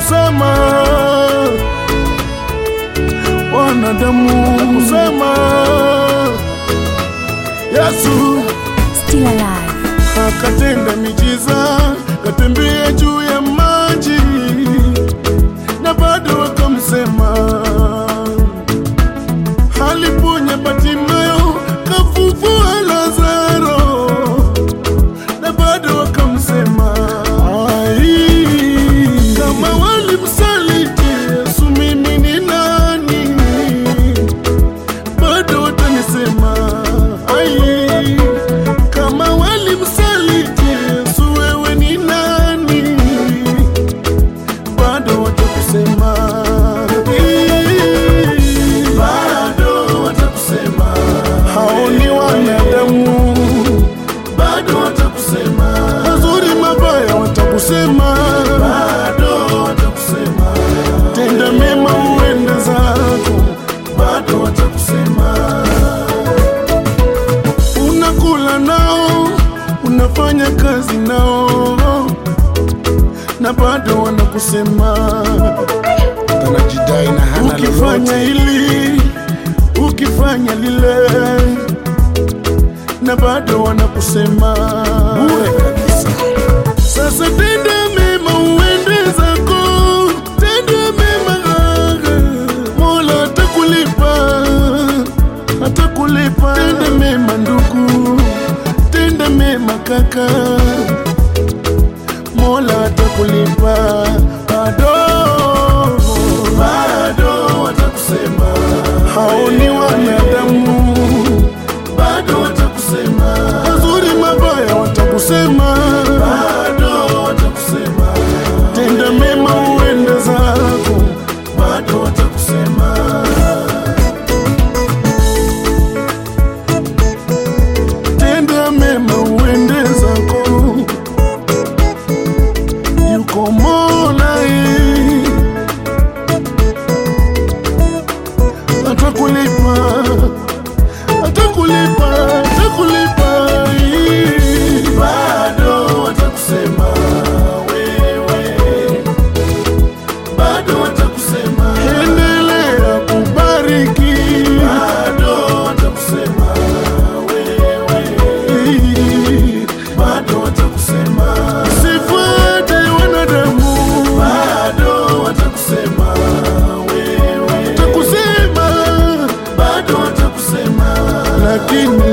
kusema wanadamu kusema Yesu Still alive. akatenda miujiza, katembea juu ya maji na bado wakamsema. Aliponya Bartimayo, kafufua Lazaro na bado wakamsema. Ai, kama walimsaliti Yesu, mimi ni nani? bado watanisema ai, kama walimsaliti Yesu, wewe ni nani? Bado watakusema Ii, bado watakusema hao ni wanadamu, bado watakusema mazuri mabaya, watakusema bado watakusema tenda mema uende zako, bado watakusema. Unakula nao, unafanya kazi nao, na bado wanakusema. anajidai na hana Ukifanya lolote. hili, ukifanya lile, na bado wanakusema Bure kabisa. sasa tenda mema uende zako, tenda mema, Mola atakulipa, atakulipa. Tenda mema ndugu, tenda mema kaka, Mola atakulipa. Bado bado watakusema, hao ni wanadamu, bado watakusema, mazuri mabaya watakusema, bado watakusema, tenda mema uende zako, bado watakusema. Tenda mema uende zako, yuko Mola eh, atakulipa atakulipa atakulipa eh. bado watakusema wewe bado watakusema endelea kubariki bado watakusema wewe bado watakusema sifuate wanadamu bado watakusema wewe watakusema bado watakusema lakini